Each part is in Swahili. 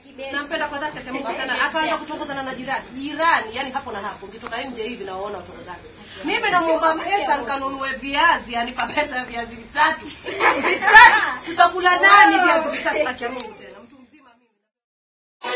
nampenda kwa dhati akamungu sana akaanza kutongozana na jirani jirani yani hapo na hapo ukitoka nje hivi nawaona utongozana mimi namuomba pesa nikanunue viazi anipa pesa ya viazi vitatu vitatu tutakula nani viazi vitatu haki ya mungu tena mtu mzima mimi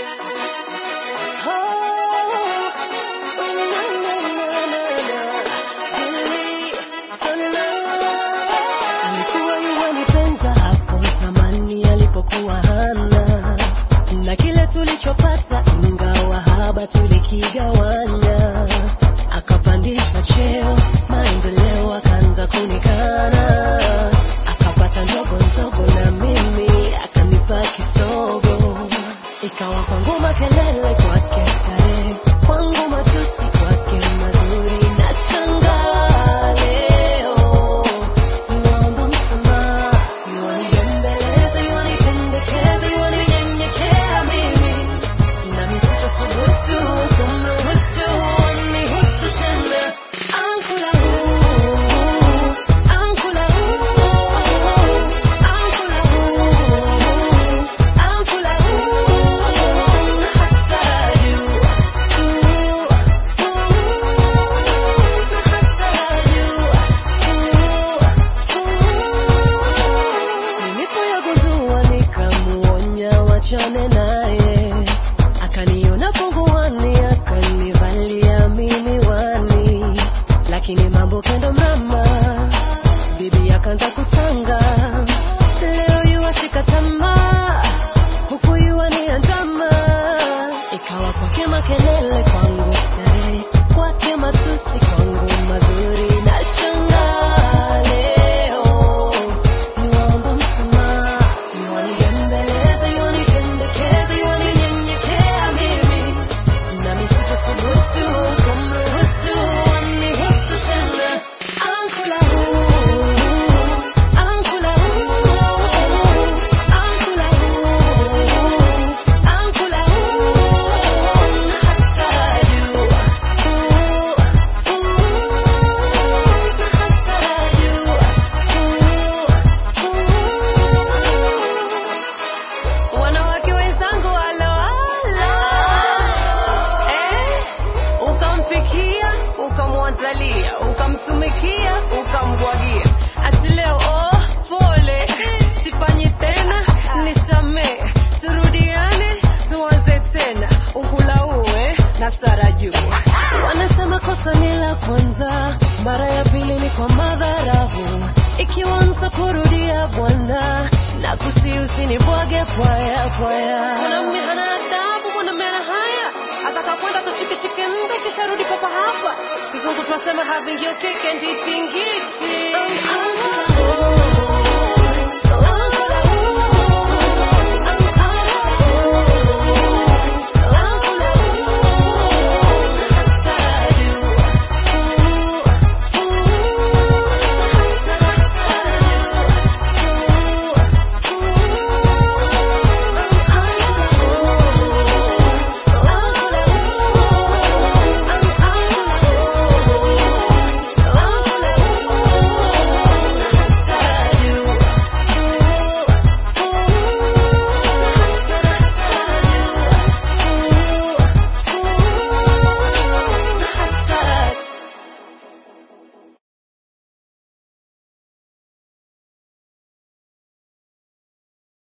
alikuwa yuwanipenda hapo zamani alipokuwa hana na kile tulichopata ingawa haba tulikigawanya akapandishwa cheo maendeleo akaanza kunikana akapata ndogo ndogo na mimi akanipa kisogo ikawa kwangu makelele kwake starehe kwangu matusi kwake mazuri na shangaa leo Niwaomba msamaha, niwanibembeleze, niwanitendekeze, niwaninyenyekea mimi. Nami sitasubutu kumruhusu anihusu tena. Ankula huu, ankula huu, ankula huu, ankula huu, hasadu, nilipoyagundua nikamuonya wachane naye akaniona punguani akanivalia mimi wani lakini mambo kendo mrama bibi akaanza kutanga leo yuwashika tamaa huku yuwani andama ikawa kwake makelele kwangu starehe kwake matusi kwangu mazuri na shangaa leo niwaomba msamaha niwanibembeleze niwanitendekeze niwaninyenyekea mimi nami sitasubutu kumruhusu anihusu tena ankula huu ankula huu ankula huu ankula huu hasadu wanawake wenzangu aloalo eh, ukampikia ukamwanzalia ukamtumikia ukambwagia ati leo oh, pole sifanyi tena nisamee turudiane tuanze tena ukulauwe na sara juu wanasema kosa ni la kwanza mara ya pili ni kwa madharahu ikiwa mtakurudia bwana na kusi usinibwage pwaya pwaya mwanamume hana adabu mwanamume ana haya atakakwenda tushikeshike mbe kisha rudi papa hapa kizungu tunasema having your cake and eating it